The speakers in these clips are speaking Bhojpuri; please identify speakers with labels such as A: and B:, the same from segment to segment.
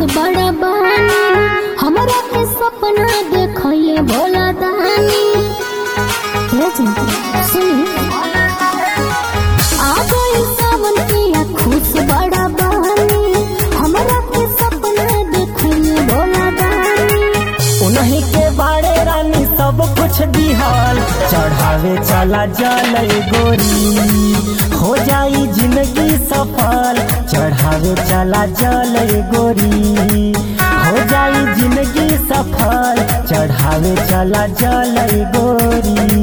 A: बड़ा बानी हमरा के सपना देखले भोला दानी हे चिंता सुनी आ गई सावन पिया खुश बड़ा बानी हमरा के सपना देखले भोला दानी
B: उन्हीं के बारे रानी सब कुछ दिहल चढ़ावे चला जल गोरी हो जाई जिंदगी सफल चढ़ावे चला जल गोरी हो जाई जिंदगी सफल चढ़ावे चला जल गोरी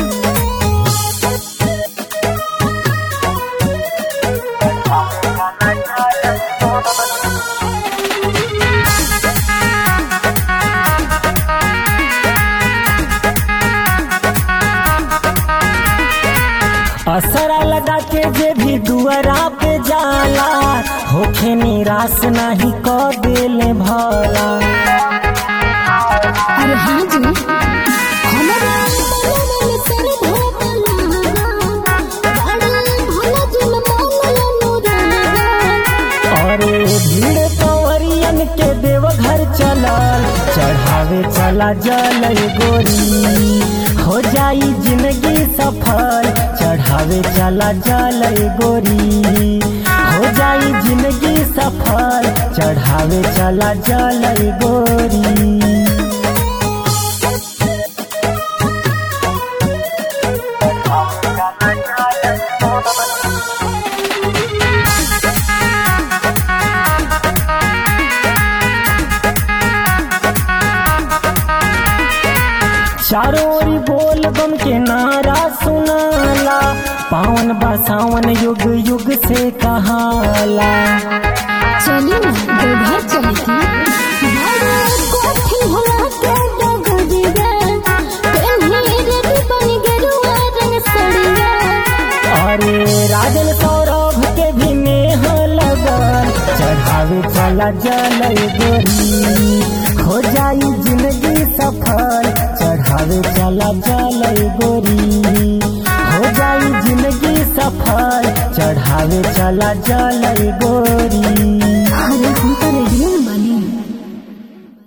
B: असरा लगा के जे भी दुआरा पे जाला होखे निराश नहीं क देले भला
A: अरे हाँ जी हमरा मन तेरे भोला बड़ा भोला जी मन अनुराग
B: अरे भीड़ कंवरियन के देवघर चलल चढ़ावे चला जल गोरी हो जाई जिंदगी सफल चढ़ावे चला जल गोरी हो जाई जिंदगी सफल चढ़ावे चला जल गोरी चारों ओरी बोल बम के नारा सुनाला पावन बसावन युग युग से कहाला
A: चली ना देवघर चली की बड़ा कोठी होला के डगरिया पेन्ही रेडी बन गेरुआ रंग सड़िया
B: अरे राजन सौरभ के भी नेह लगन चढ़ावे चला जल गोरी हो जाई जिंदगी सफल चढ़ावे चला जल गोरी हो जाई जिंदगी सफल चढ़ावे चला जल गोरी